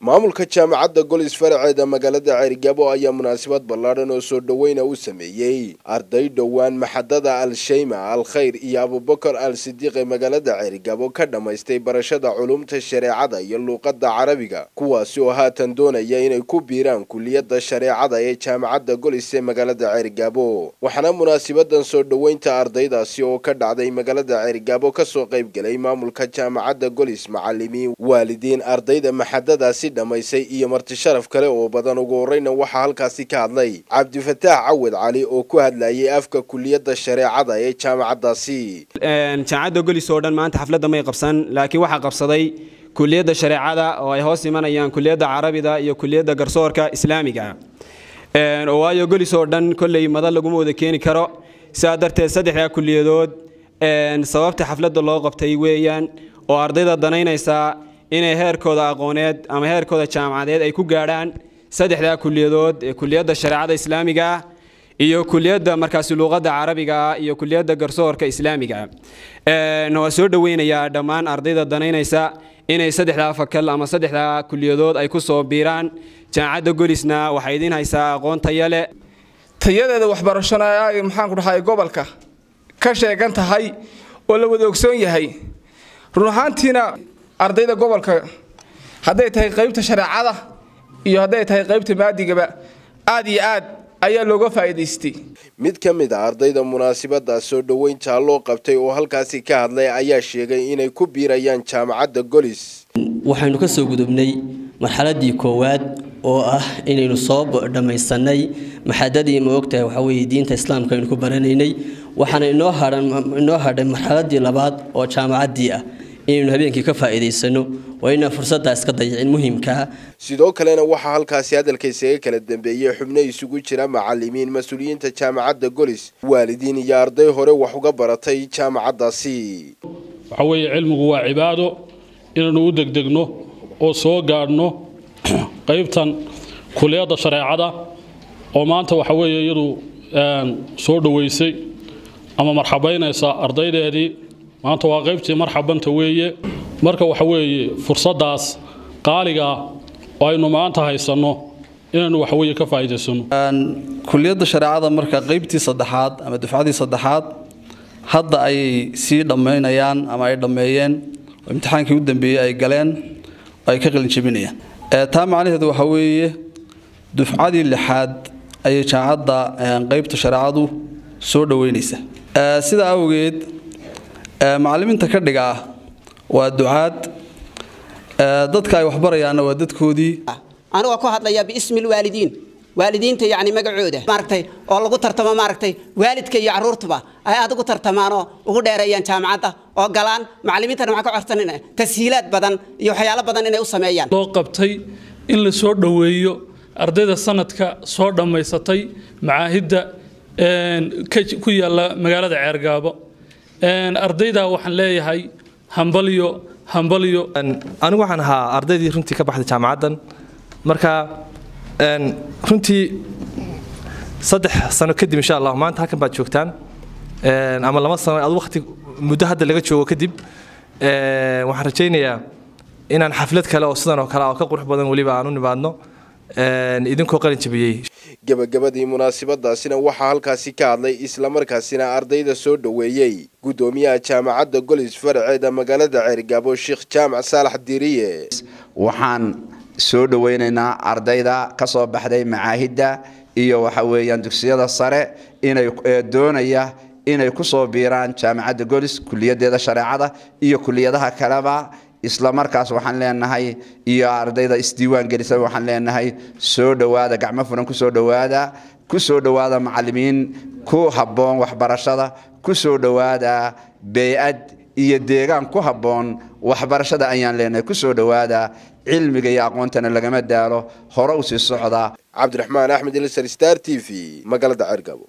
maamulka jaamacadda golis faraceeda magaalada ceerigaabo ayaa munaasabad ballaadhan oo soo dhoweyna u sameeyey arday dhowaan maxadada al-shayma al khayr iyo abubakar al sidiiq ee magaalada ceerigaabo ka dhammaystay barashada culumta shareecada iyo luuqadda carabiga kuwaasi oo haatan doonaya inay ku biiraan kuliyadda shareecada ee jaamacadda golis ee magaalada ceerigaabo waxaana munaasabadan soo dhoweynta ardaydaasi oo ka dhacday magaalada ceerigaabo kasoo qaybgelay maamulka jaamacadda golis macalimiin waalidiin ardayda maxadadaasi dhamaysay iyo marti sharaf kale oo badan ugu horeyna waxaa halkaasi ka hadlay cabdifataax cawad cali oo ku hadlayay afka kuliyadda shareecada ee jaamacaddaasi jaamacadda golis oo dhan maanta xafladda may qabsan laakiin waxaa qabsaday kuliyadda shareecada oo ay hoos imanayaan kuliyadda carabida iyo kuliyadda garsoorka islaamiga oo waayo golis oo dhan kolley madal laguma wada keeni karo sidaa darteed saddexdaa kuliyadood sababta xafladda loo qabtay weeyaan oo ardayda danaynaysaa inay heerkooda aqooneed ama heerkooda jaamacadeed ay ku gaadhaan saddexdaa kuliyadood ee kuliyadda shareecada islaamiga ah iyo kuliyadda markaasi luuqadda carabiga ah iyo kuliyadda garsoorka islaamiga ah waa soo dhoweynayaa dhammaan ardayda danaynaysa inay saddexdaa fakal ama saddexdaa kuliyadood ay ku soo biiraan jaamacadda golisna waxay idiin haysaa aqoon taya leh tayadeeda waxbarashona ay maxaanku dhahay gobolka ka sheegan tahay oo la wada ogsoon yahay run ahaantiina ardayda gobolka hadday tahay qaybta shareecada iyo hadday tahay qaybta maadigaba aad iyo aad ayaa looga faa'iidaystay mid ka mid a ardayda munaasabada soo dhoweynta loo qabtay oo halkaasi ka hadlay ayaa sheegay inay ku biirayaan jaamacadda golis waxaynu ka soo gudubnay marxaladii koowaad oo ah inaynu soo dhammaysanay maxadadii ma ogtahay waxaa weeye diinta islaamka aynu ku baranaynay waxaana inoo hadhan inoo hadhay marxaladii labaad oo jaamacaddii ah inaynu habeenkii ka faa'iidaysano waa inaan fursaddaa iska dayicin muhiimkaa sidoo kalena waxaa halkaasi hadalka isaga kala dambeeyey xubno isugu jira macalimiin mas-uuliyiinta jaamacadda golis waalidiin iyo arday hore wax uga baratay jaamacaddaasi waxaa weeye cilmigu waa cibaado inaynu u degdegno oo soo gaadhno qaybtan kuliyadda shareecada oo maanta waxa weeye iyadu soo dhoweysay ama marxabaynaysa ardaydeedii maanta waa qaybtii marxabanta weeye marka waxa weeye fursaddaas qaaligaa oo aynu maanta haysanno inaynu waxaweye ka faa'iidaysano kuliyadda shareecada marka qaybtii saddexaad ama dufcadii saddexaad hadda ayay sii dhammaynayaan ama ay dhammeeyeen oo imtixaankii u dambeeyey ay galeen oo ay ka qalinjebinayaan taa macnaheedu waxaa weeye dufcadii lixaad ayay jaamacadda qaybta shareecadu soo dhoweynaysa sidaa awgeed macalimiinta ka dhiga ah waa ducaad dadka ay waxbarayaanna waa dadkoodii anigoo ku hadlaya biismi lwaalidiin waalidiinta yani magacooda maaragtay oo lagu tartamo maaragtay waalidka iyo caruurtuba ay aad ugu tartamaanoo ugu dheereeyaan jaamacadda oo galaan macalimiintana waxaa ka codsanina tashiilaad badan iyo waxyaalo badan inay u sameeyaan loo qabtay in la soo dhoweeyo ardayda sanadka soo dhammaysatay macaahidda ku yaalla magaalada ceergaabo ardayda waxaan leeyahay hambalyo hambalyo anigu waxaan ahaa ardaydii runtii ka baxday jaamacaddan marka runtii saddex sano kadib insha allah maanta halkan baad joogtaan ama laba sano ad waqti muddo hadda laga joogo kadib waxaan rajaynayaa inaan xaflad kale oo sidan oo kale oo ka qurux badan weliba aan u nimaadno idinkoo qalin jabiyey gabagabadii munaasabadaasina waxaa halkaasi ka hadlay islamarkaasina ardayda soo dhoweeyey guddoomiyaha jaamacadda golis faraceeda magaalada ceerigaabo sheekh jaamac saalax diiriye waxaan soo dhoweynaynaa ardayda ka soo baxday macaahidda iyo waxa weeyaan dugsiyada sare inay doonaya inay ku soo biiraan jaamacadda golis kuliyadeeda shareecada iyo kuliyadaha kaleba isla markaas waxaan leenahay iyo ardayda isdiiwaan gelisa waxaan leenahay soo dhowaada gacmo furan ku soo dhowaada ku soo dhowaada macalimiin ku habboon waxbarashada ku soo dhowaada bey-ad iyo deegaan ku habboon waxbarashada ayaan leenahay ku soo dhowaada cilmiga iyo aqoontana lagama daalo hore u sii socda cabdiraxmaan axmed ilsar star t v magaalada cergabo